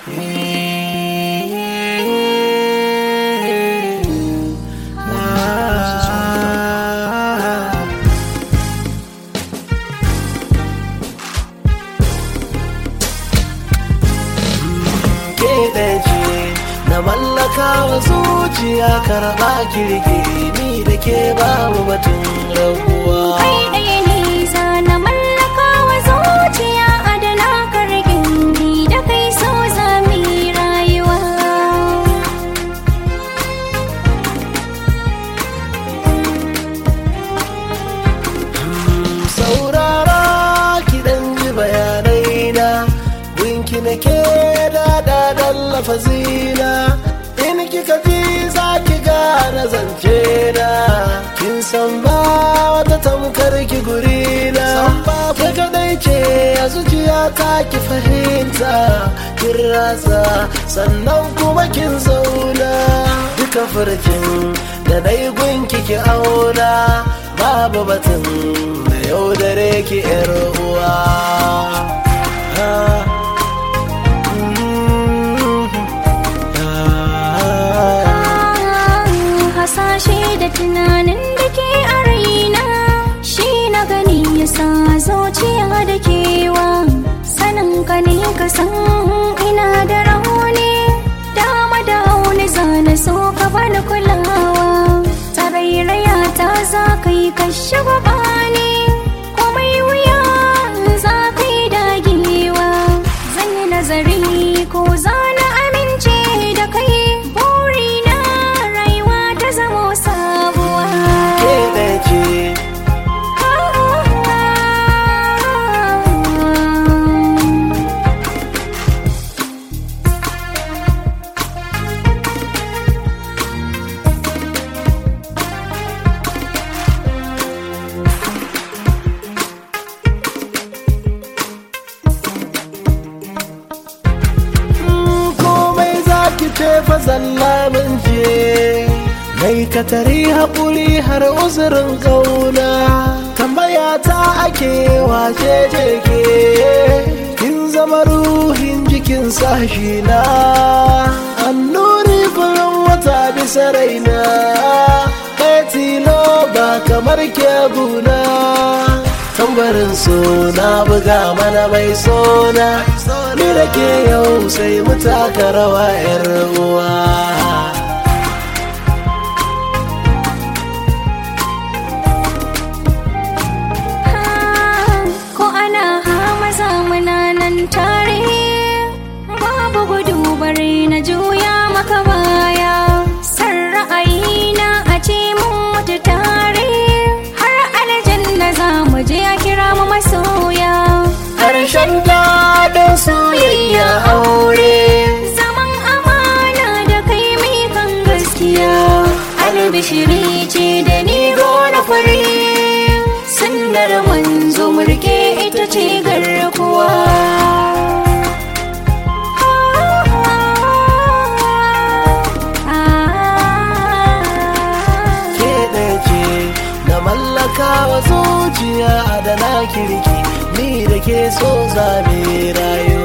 ke ce na mallaka wa zuciya karɓa kirki ni da ke babu batun rabuwa kai ɗaya ne za na mallaka wa zuciya adana kargin ni da kai so za mu yi rayuwa saurara ki dan ji bayanai na gunki na ke dada dan lafazina in kika ji za ki gane zance na kin san ba wata tamkar ki guri na ke kadai ce a zuciya ta ki fahimta kin rasa sannan kuma kin zauna duka furcin da dai gunki ki auna babu batun da yau dare ki yar uwa Ah. Mm. Ah. hasashe da tunanin da ke a raina shi na gani ya sa zuciya da kewa sanin ka ne ka san ina da rauni dama da hauni zana so ka bani kulawa tarairaya ta za ka yi kashe gabani komai wuya za ka yi dagewa zan yi nazari ko za na amince da kai burina rayuwa ta zamo sabuwa ke ɗaya ce komai za ki ce fa zalla min ce mai katari haƙuri har uzurin ƙauna tambaya ta ake wace ce ke kin zama ruhin jikin sashi na annuri furin wata bisa raina kai tilo ba kamar ke guna tambarin suna buga mana mai sona ni da ke yau sai mu taka rawa 'yar uwa ko ana hama zamana nan tare babu gudu bare na juya maka baya san ra'ayina a ce mun mutu tare har aljanna za mu je a kira mu masoya harshen daɗin soyayya aure zaman amana da kai mai kan gaskiya albishiri ce da ni gona fari sunnar manzo murke ita ce garkuwa ke ɗaya ce na mallaka wa zuciya da na kirki ni da ke so zabe rayuwa